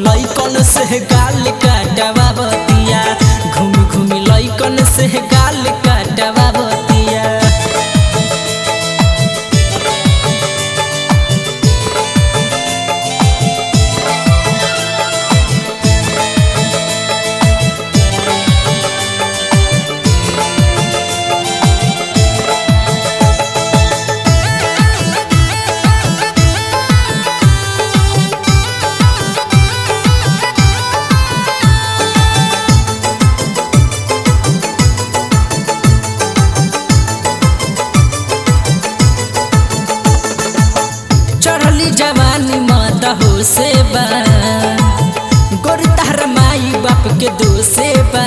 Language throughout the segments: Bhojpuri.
लइकन से गाल काटवा बतिया घूमी घूमी लइकन से गाल काटवा बतिया चढ़ली जवानी माता हो से बा गोर तार माई बाप के दो से बा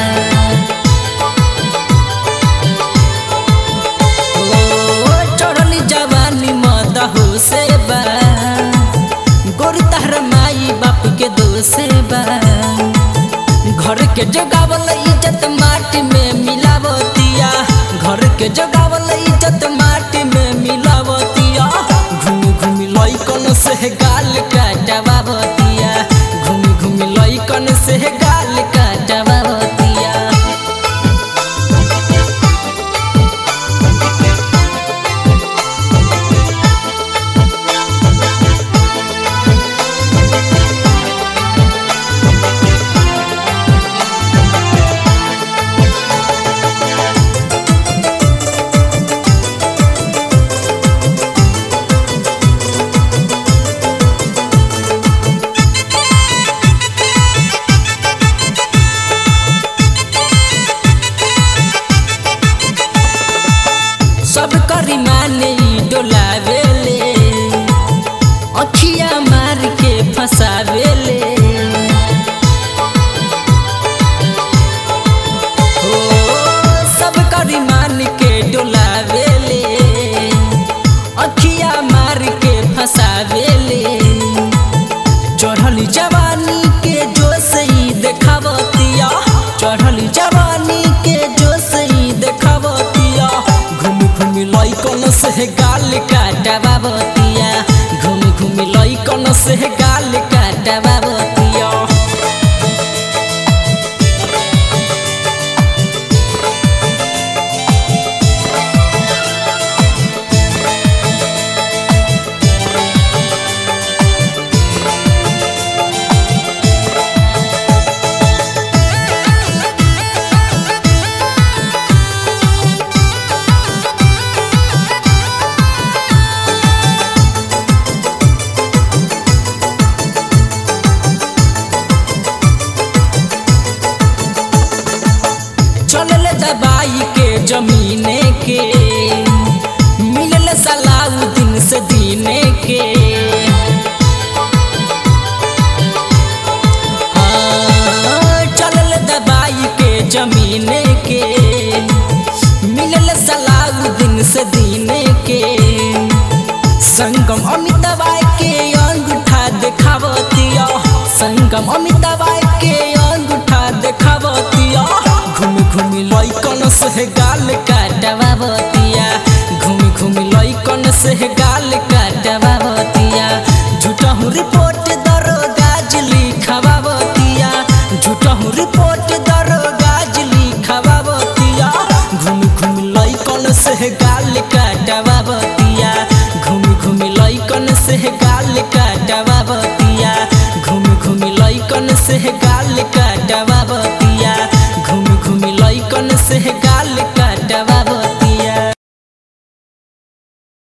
ओ, चढ़ली जवानी माता हो से बा गोर तार माई बाप के दो से बा घर के जगावल इज्जत माटी में मिलावतिया घर के जगावल इज्जत माटी में मिलावतिया घूमी घूमी लइकन से गाल काटवावतिया घूमी घूमी लइकन से गाल काटवावतिया सब करी माने ई डोलावेले अखिया मार के फसावेले ओ सब करी मान के डोलावेले अखिया मार के फसावेले चढ़ली जवानी के जोश ई देखावतिया चढ़ली जवानी के जोश ई देखावतिया घूमी घूमी लइकन से गाल काटवावतिया घूमी घूमी लइकन से गाल काटवावतिया चलल दबाई के जमीने के मिलल सलाउद्दीन से दीने के हाँ, चलल दबाई के जमीने के मिलल सलाउद्दीन से दीने के संगम अमिताबाई के अंगूठा देखावतिया संगम अमिताबाई के अंगूठा देखावतिया घूमी घूमी लइकन से गाल काटवावतिया घूमी घूमी लइकन से गाल काटवावतिया झूठा हूँ रिपोर्ट दरोगाज लिखवावतिया झूठा हूँ रिपोर्ट दरोगाज लिखवावतिया घूमी घूमी लइकन से गाल काटवावतिया घूमी घूमी लइकन से गाल काटवावतिया घूमी घूमी लइकन से गाल काटवावतिया घूमी घूमी लइकन से